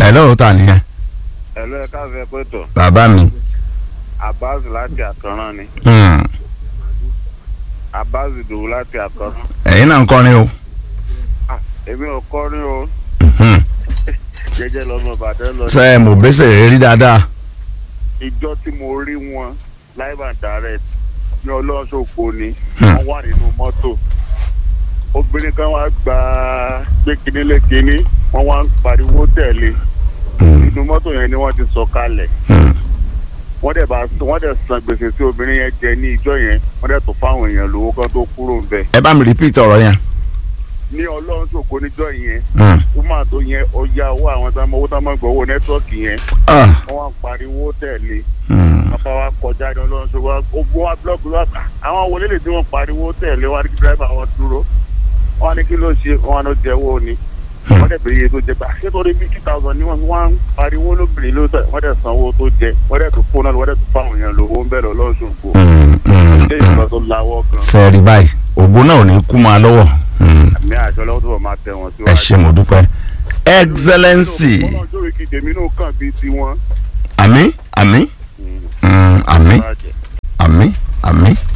hello ta nìyẹn ẹ̀lú ẹ̀ka fẹ́ pẹ̀tọ̀ bàbá mi Abbas láti àkànrán ni Hmm. Abbas Ìdòwú láti àkànrán. ẹ̀yin náà ń kọrin o Ah, èmi ò kọrin o Hmm. jẹ́jẹ́ lọ́mọ Ìbàdàn lọ. ṣe é mo bẹ́sẹ̀ rẹ rí dáadáa ìjọ tí mo rí wọn live and direct ní ọlọ́ṣọ́pọ̀ ni Hmm. wọ́n wà nínú mọ́tò obìnrin kan wá gba gbé kinní lé kinní wọ́n wá ń pariwo tẹ̀lé Hmm. inú mọ́tò yẹn ni wọ́n ti sọ kalẹ̀ Hmm. wọ́n dẹ̀ bá wọ́n dẹ̀ san gbèsè tí obìnrin yẹn jẹ ní ìjọ yẹn wọ́n dẹ̀ tó fáwọn èèyàn lówó kan tó kúrò ń bẹ̀. ẹ bá mi repeat ọ̀rọ̀ yẹn ní ọlọ́ṣọ́pọ̀ níjọ yẹn Hmm. woman tó yẹn ọjà owó àwọn tó owó tó máa ń gbọ́ owó nẹ́tíwọ́ọ̀kì yẹn Ah. wọ́n wá ń pariwo tẹ̀lé Hmm. bàbá wa kọjá ní ọlọ́run ṣe wá ogun wa búlọ́ọ̀kì wa àwọn wọlé lè tí wọ́n pariwo tẹ̀lé wa ní kí dírẹ́bà wọn dúró wọn ní kí ló ṣe wọn ló jẹ́wọ́ ni wọ́n dẹ̀ bèrè iye tó jẹ gbà ṣé torí fifty thousand ni wọ́n fi wọ́n ń pariwo lóbìnrin ló tẹ̀ wọ́n dẹ̀ san owó tó jẹ wọ́n dẹ̀ tó fóònù wọ́n dẹ̀ tó fáwọn èèyàn lówó ń bẹ̀rẹ̀ ọlọ́run ṣòfò Hmm. Hmm. ṣé ìgbà tó lawọ́ kan sẹ́ẹ̀rì báyìí ògbó náà ò ní kú máa lọ́wọ́ Hmm. àmì àjọ lọ́wọ́ tó bọ̀ máa tẹ̀ wọ́n ẹ ṣé mo dúpẹ́ excellency wọ́n náà jókòó kí tèmi náà kàn bíi tiwọn. àmì àmì Hmm. àmì àmì àmì